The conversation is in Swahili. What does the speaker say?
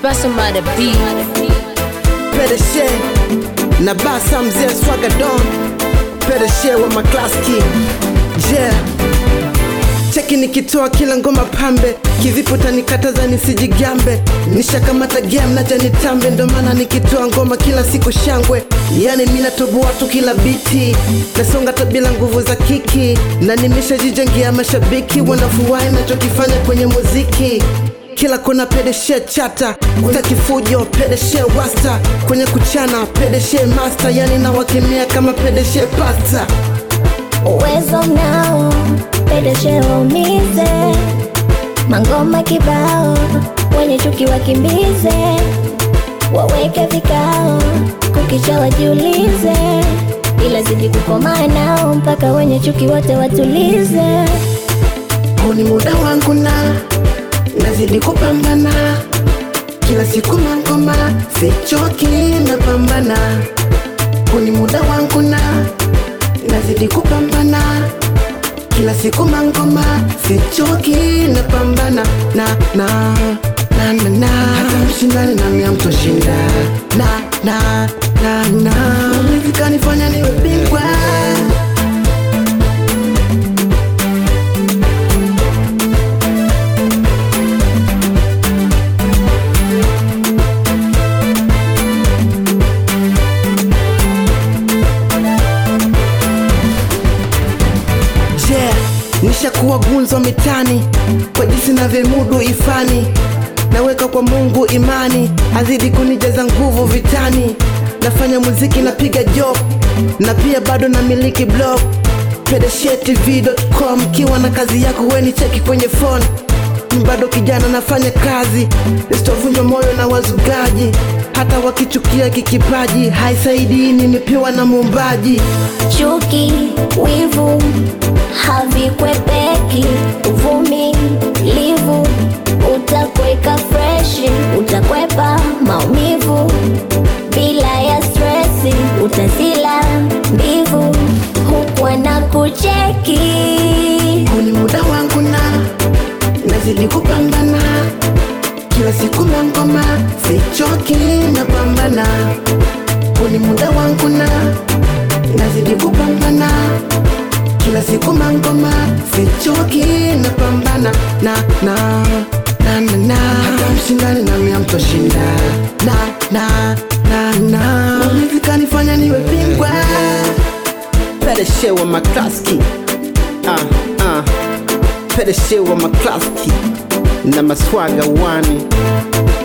Special by the beat. Pedeshe na basa mzee swaga don Pedeshe wa maklaski yeah. Cheki nikitoa kila ngoma pambe, kivipo tanikataza nisijigambe, nishakamata game naja nitambe, ndo maana nikitoa ngoma kila siku shangwe, yani mina toboa tu kila biti, nasonga ta bila nguvu za kiki, na nimeshajijengea mashabiki wanafurahi nachokifanya kwenye muziki kila kona pedeshe chata utaki fujo pedeshe wasta kwenye kuchana pedeshe master yani nawakemea kama pedeshe pasta uwezo nao pedeshe waumize mangoma kibao wenye chuki wakimbize waweke vikao kukicha wajiulize ila zidi kukomaa nao mpaka wenye chuki wote watulize huu ni muda wangu na nazidi kupambana kila siku mangoma sichoki napambana huu ni muda wangu na nazidi kupambana kila siku mangoma sichoki napambana na na na na na hata mshindani nami amtoshinda na na na na muziki kanifanya niwe bingwa yeah, nishakuwa gunzo mitani kwa jinsi navyomudu ifani naweka kwa mungu imani azidi kunijaza nguvu vitani nafanya muziki napiga job na pia bado namiliki blog pedeshetv.com kiwa na kazi yako weni cheki kwenye phone Ni bado kijana nafanya kazi sitovunjwa moyo na wazugaji hata wakichukia kikipaji haisaidii nimepewa na muumbaji chuki wivu havikwepeki uvumilivu utakweka freshi utakwepa maumivu bila ya stresi utasila mbivu hukwa na kucheki huu ni muda wangu na nazidi kupambana kila siku mangoma sichoki napambana huu ni muda wangu na nazidi kupambana kila siku mangoma sichoki napambana na na na na na hata mshindani nami amtoshinda na na na na muziki kanifanya niwe bingwa Pedeshe wa maklaski ah, ah. Pedeshe wa maklaski na maswaga wani